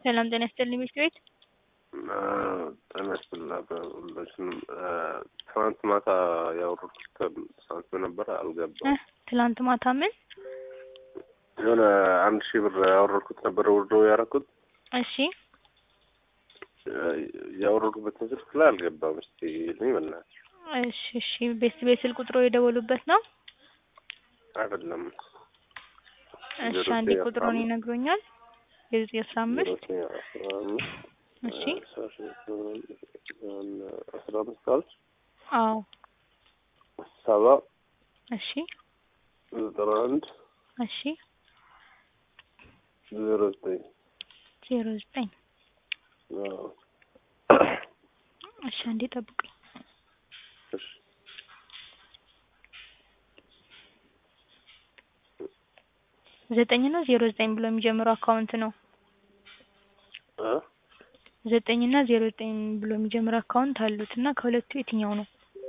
ሰላም ጤና ይስጥልኝ ሚስት ቤት ጤና ይስጥልኝ ሁላችንም። ትናንት ማታ ያወረድኩት ሳንቲም ነበረ አልገባም። ትላንት ማታ ምን የሆነ አንድ ሺህ ብር ያወረድኩት ነበረ ውርዶ ያደረኩት እሺ ያወረድኩበትን ስልክ ላይ አልገባም። እስቲ ይልኝ በእናትህ። እሺ እሺ ቤስት ቤት ስልክ ቁጥሮ የደወሉበት ነው አይደለም እሺ አንዴ ቁጥሩን ይነግሩኛል የዘጠኝ አስራ አምስት ዘጠኝ አስራ አምስት እሺ አስራ አምስት አልሽ አዎ ሰባ እሺ ዘጠና አንድ እሺ ዜሮ ዘጠኝ ዜሮ ዘጠኝ አዎ። እሺ አንዴ ጠብቁኝ እሺ ዘጠኝ ነው ዜሮ ዘጠኝ ብሎ የሚጀምረው አካውንት ነው እ ዘጠኝ እና ዜሮ ዘጠኝ ብሎ የሚጀምር አካውንት አሉት እና ከሁለቱ የትኛው ነው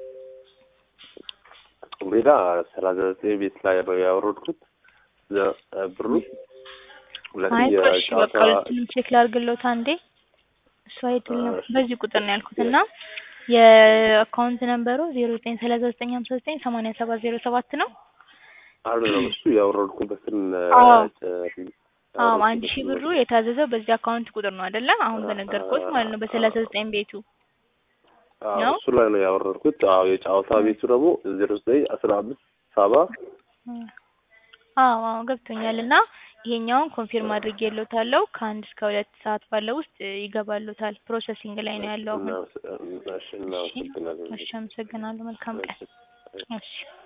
ሌላ ሰላሳ ዘጠኝ ቤት ላይ ነው ያወረድኩት ዘ- ብሩ ሁለት አይ ቆይ እሺ በቃ የጨዋታ ሁለቱንም ቼክ ላድርግሎት አንዴ እሱ አይደል ነው እሺ። በዚህ ቁጥር ነው ያልኩት እና የአካውንት ነምበሩ ዜሮ ዘጠኝ ሰላሳ ዘጠኝ ሀምሳ ዘጠኝ ሰማንያ ሰባት ዜሮ ሰባት ነው አይደለም እሱ ያወረድኩበትን አዎ። ጨ- አዎ አንድ ሺህ ብሩ የታዘዘው በዚህ አካውንት ቁጥር ነው አይደለ አሁን በነገርኩት ማለት ነው በሰላሳ ዘጠኝ ቤቱ አዎ፣ ነው? እሱ ላይ ነው ያወረድኩት። አዎ የጨዋታ ቤቱ ደግሞ ዜሮ ዘጠኝ አስራ አምስት ሰባ አዎ አዎ ገብቶኛል እና ይሄኛውን ኮንፊርም አድርጌልዎታለሁ ከአንድ እስከ ሁለት ሰዓት ባለው ውስጥ ይገባልዎታል ፕሮሰሲንግ ላይ ነው ያለው አሁን እናመሰግናለን። እሺ እሺ አመሰግናለሁ መልካም ቀን እሺ